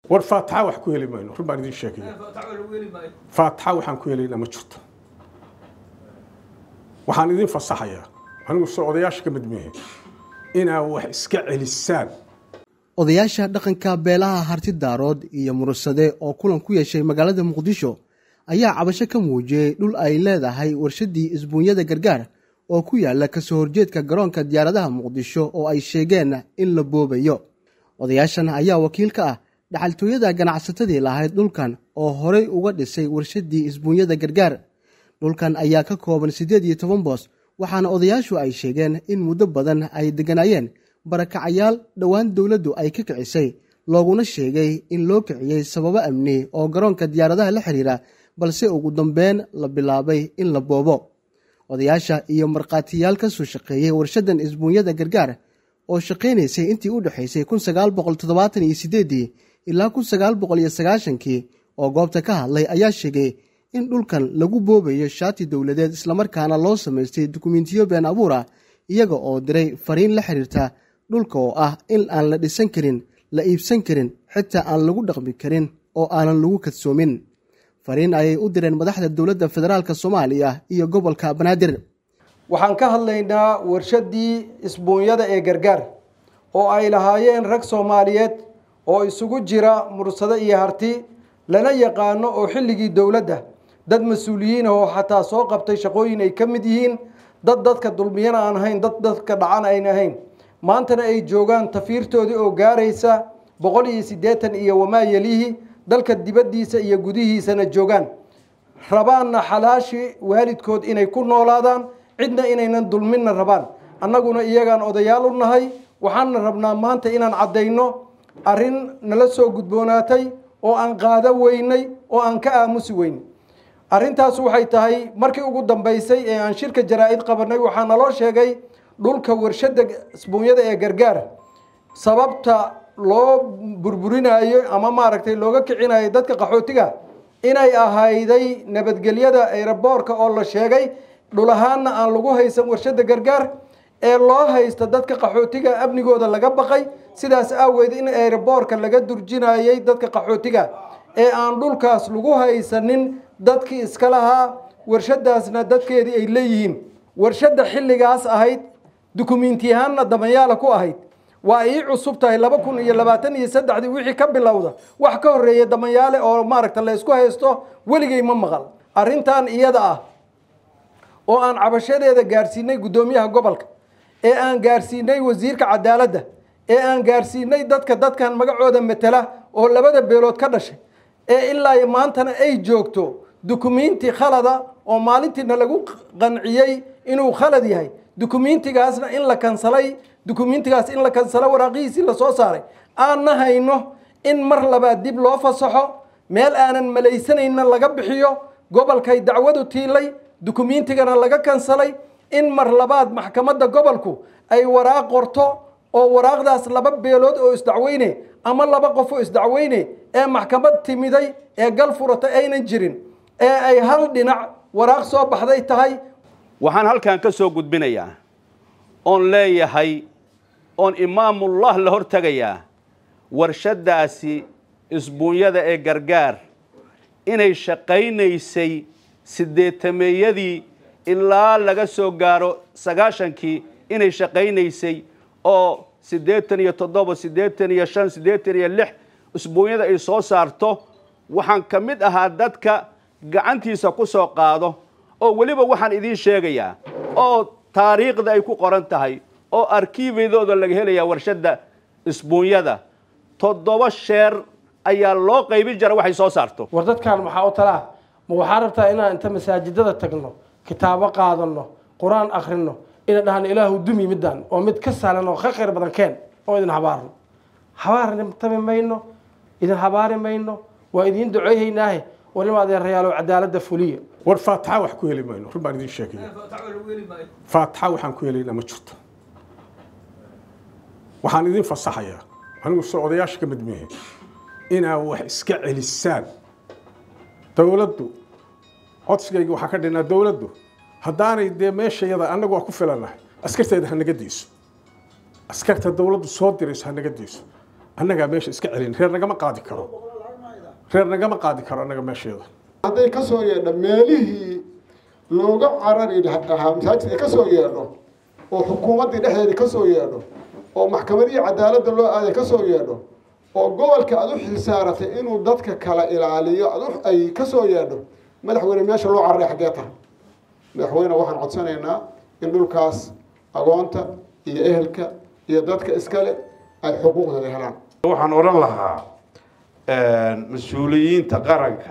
war faataxa wax ku heli mayno run baan idin sheegaya faataxa waxaan ku helaynaa ma jirto waxaan idin fasaxayaa anigu soo odayaasha ka mid mehe inaa wax iska celisaan odayaasha dhaqanka beelaha harti daarood iyo murursade oo kulan ku yeeshay magaalada muqdisho ayaa cabasho ka muujiyey dhul ay leedahay warshaddii isbuunyada gargaar oo ku yaala kasoo horjeedka garoonka diyaaradaha muqdisho oo ay sheegeen in la boobayo odayaashan ayaa wakiil ka ah dhaxaltooyada ganacsatadii lahayd dhulkan oo horey uga dhisay warshaddii isbuunyada gargaar dhulkan ayaa ka kooban siddeed iyo toban boos waxaana odayaashu ay sheegeen in muddo badan ay degganaayeen barakacayaal dhowaan dowladdu ay ka kicisay looguna sheegay in loo kiciyey sababo amni oo garoonka diyaaradaha la xiriira balse ugu dambeyn la bilaabay in la boobo odayaasha iyo markhaatiyaal ka soo shaqeeyey warshaddan isbuunyada gargaar oo shaqaynaysay intii u dhexaysay kun sagaal boqol toddobaatan iyo sideeddii ilaa kun sagaal boqol iyo sagaashankii oo goobta ka hadlay ayaa sheegay in dhulkan lagu boobayo shaati dowladeed islamarkaana loo samaystay dukumentiyo been abuur ah iyaga oo diray fariin la xiriirta dhulka oo ah in aan la dhisan karin la iibsan karin xitaa aan lagu dhaqmi karin oo aanan lagu kadsoomin fariin ayay u direen madaxda dowladda federaalk soomaaliya iyo gobolka banaadir waxaan ka hadlaynaa warshaddii isbuunyada ee gargaar oo ay lahaayeen rag soomaaliyeed oo isugu jira mursado iyo harti lana yaqaano oo xilligii dowladda dad mas-uuliyiin ah oo xataa soo qabtay shaqooyin ay ka mid yihiin dad dadka dulmiyana aan ahayn dad dadka dhacan ayn ahayn maantana ay joogaan tafiirtoodii oo gaaraysa boqol iyo siddeetan iyo wamaayelihi dalka dibaddiisa iyo gudihiisana joogaan rabaanna xalaashii waalidkood inay ku noolaadaan cidna inaynan dulminna rabaan annaguna iyagaan odayaal u nahay waxaana rabnaa maanta inaan caddayno arrin nala soo gudboonaatay oo aan qaado weynay oo aan ka aamusi weyn arrintaas waxay tahay markii ugu dambaysay ee aan shirka jaraa-id qabanay waxaa naloo sheegay dhulka warshadda isbuunyada ee gargaar sababta loo burburinayo ama maaragtay looga kicinayo dadka qaxootiga inay ahayday nabadgelyada eeraboorka oo la sheegay dhul ahaanna aan lagu haysan warshadda gargaar ee loo haysta dadka qaxootiga amnigooda laga baqay sidaas aaweed in eeraboorka laga durjinayay dadka qaxootiga ee aan dhulkaas lagu haysanin dadkii iska lahaa warshadaasna dadkeedii ay leeyihiin warshadda xilligaas ahayd dukumentiyahaanna damayaala ku ahayd waa ii cusub tahay laba kun iyo labaatan iyo saddexdii wixii ka bilowda wax ka horreeya damayaale oo maaragta la ysku haysto weligay ma maqal arrintan iyada ah oo aan cabashadeeda gaarsiinay guddoomiyaha gobolka ee aan gaarsiinay wasiirka cadaaladda ee aan gaarsiinay dadka dadkan magacooda matela oo labada beelood ka dhashay ee ilaa maantana ay joogto dukumenti khalada oo maalintiina lagu qanciyey inuu khalad yahay dukumentigaasna in la kansalay dukumentigaas in la kansalo waraaqihiisii lasoo saaray aanna hayno in mar labaad dib loo fasaxo meel aanan malaysanayna laga bixiyo gobolkay dacwadu tiilay dukumentigana laga kansalay in mar labaad maxkamadda gobolku ay waraaq qorto oo waraaqdaas laba beelood oo isdacweyne ama laba qof oo isdacweyne ee maxkamad timiday ee gal furatay aynan jirin ee ay hal dhinac waraaq soo baxday tahay waxaan halkan ka soo gudbinayaa oon leeyahay oon imaamullah la hor tegayaa warshaddaasi isbuunyada ee gargaar inay shaqaynaysay siddeetameeyadii ilaa laga soo gaaro sagaashankii inay shaqaynaysay oo siddeetan iyo toddoba siddeetan iyo shan siddeetan iyo lix isbuunyada ay soo saarto waxaan ka mid ahaa dadka gacantiisa ku soo qaado oo weliba waxaan idiin sheegayaa oo taariikhda ay ku qoran tahay oo arkiibaydooda laga helayaa warshadda isbuunyada toddoba sheer ayaa loo qaybin jira waxay soo saarto war dadkan maxaa u talaa ma waxaa rabtaa inaan inta masaajidada tagno kitaabo qaadano qur-aan akhrino ina dhahno ilaahu dumi midaan oo mid ka sahlan oo ka khayr badan keen oo idin habaarno habaartami mayno idin habaari mayno waa idiin duceeyeynaahe walima adeerayaalo cadaaladda fuliya war faataxa wax ku heli mayno run baan idin sheegaya faataxa waxaan ku helaynaa ma jirto waxaan idin fasaxayaa anigu soo odayaasha ka mid mehe inaa wax iska celisaan dowladdu codsigayga waxaa ka dhinaa dowladdu haddaanay dee meeshayada annagu waa ku filannahay askarteeda ha naga dayso askarta dowladdu soo dirayso ha naga dayso annagaa meesha iska celin reer nagama qaadi karo reer nagama qaadi karo annaga meesheeda hadday ka soo yeedho meelihii looga carari lahaa masaajid ay ka soo yeedho oo xukuumaddii dhexdeedii ka soo yeedho oo maxkamadihii cadaaladda loo aaday ka soo yeedho oo gobolka aad u xilsaaratay inuu dadka kala ilaaliyo ad ay ka soo yeedho madaxweyne meesha loo cararay xaggee tahay madaxweyne waxaan codsanaynaa in dhulkaas agoonta iyo ehelka iyo dadka iskale ay xuquuqdooda helaan waxaan odhan lahaa mas-uuliyiinta qaranka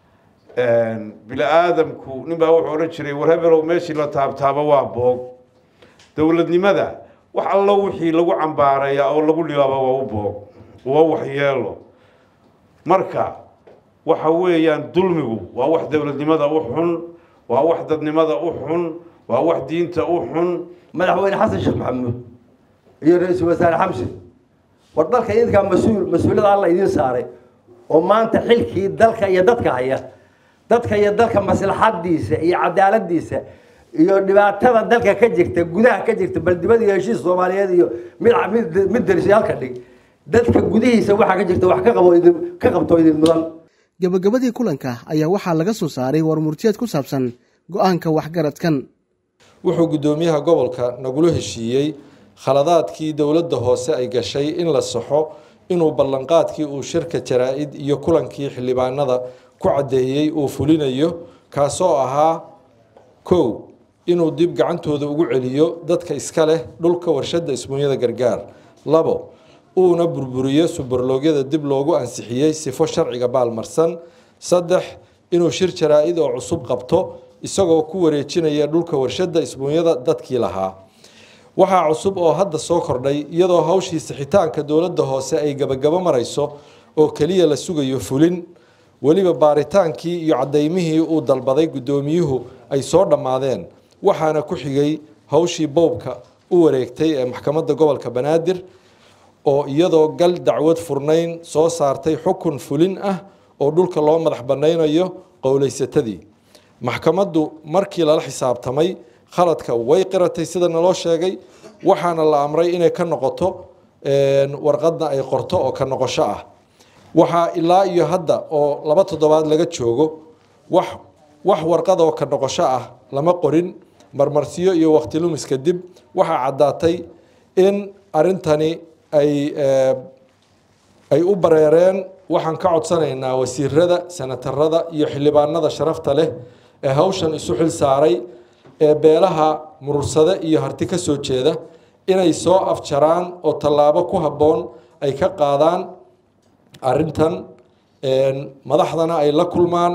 bini aadamku nin baa wuxuu odhan jiray war hebelow meeshii la taabtaabo waa boog dowladnimada wax allo wixii lagu cambaareeya oo lagu dhibaaba waa u boog waa waxyeelo marka waxa weeyaan dulmigu waa wax dowladnimada u xun waa wax dadnimada u xun waa wax diinta u xun madaxweyne xasan sheekh maxamuud iyo ra-iisul wasaare xamse war dalka idinkaa mas-uul mas-uuliyada alla idiin saaray oo maanta xilkii dalka iyo dadka haya dadka iyo dalka maslaxadiisa iyo cadaaladiisa iyo dhibaatada dalka ka jirta gudaha ka jirta baldibada iyo heshiis soomaaliyeed iyo mid mid mid darisi halka dhig dadka gudihiisa waxaa ka jirta wax ka qabo idin ka qabto idin mudan gabagabadii kulanka ayaa waxaa laga soo saaray warmurtiyeed ku saabsan go-aanka waxgaradkan wuxuu guddoomiyaha gobolka nagula heshiiyey khaladaadkii dowladda hoose ay gashay in la saxo inuu ballanqaadkii uu shirka jaraa-id iyo kulankii xildhibaanada ku caddeeyey uu fulinayo kaasoo ahaa kow inuu dib gacantooda ugu celiyo dadka iska leh dhulka warshadda isbuunyada gargaar labo uuna burburiyo subarloogyada dib loogu ansixiyey sifo sharciga baalmarsan saddex inuu shir jaraa-id oo cusub qabto isagoo ku wareejinaya dhulka warshadda isbuunyada dadkii lahaa waxaa cusub oo hadda soo kordhay iyadoo hawshii sixitaanka dowladda hoose ay gabagabo marayso oo keliya la sugayo fulin weliba baaritaankii iyo cadaymihii uu dalbaday guddoomiyuhu ay soo dhammaadeen waxaana ku xigay hawshii bowbka u wareegtay ee maxkamadda gobolka banaadir oo iyadoo gal dacwad furnayn soo saartay xukun fulin ah oo dhulka loo madax banaynayo qowleysatadii maxkamaddu markii lala xisaabtamay khaladka way qiratay sida naloo sheegay waxaana la amray inay ka noqoto warqadna ay qorto oo ka noqosho ah waxaa ilaa iyo hadda oo laba toddobaad laga joogo wax wax warqad oo ka noqosho ah lama qorin marmarsiyo iyo waqti lumis kadib waxaa caddaatay in arrintani ay ay u bareereen waxaan ka codsanaynaa wasiirada senatarada iyo xildhibaanada sharafta leh ee hawshan isu xil saaray ee beelaha murursade iyo harti ka soo jeeda inay soo afjaraan oo tallaabo ku habboon ay ka qaadaan arrintan madaxdana ay la kulmaan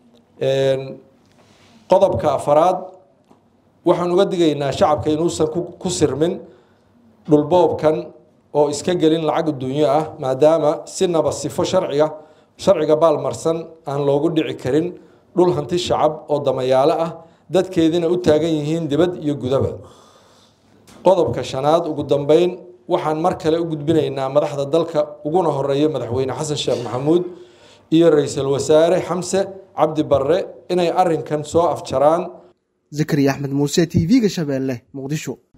qodobka afaraad waxaan uga digaynaa shacabka inuusan ku sirmin dhulboobkan oo iska gelin lacag adduunyo ah maadaama sinaba sifo sharciga sharciga baalmarsan aan loogu dhici karin dhul hanti shacab oo damayaalo ah dadkeedina u taagan yihiin dibad iyo gudaba qodobka shanaad ugu dambeyn waxaan mar kale u gudbinaynaa madaxda dalka uguna horeeya madaxweyne xasan sheekh maxamuud iyo ra-iisul wasaare xamse cabdi barre inay arinkan soo afjaraan zakariya axmed muuse t v-ga shabeelle muqdisho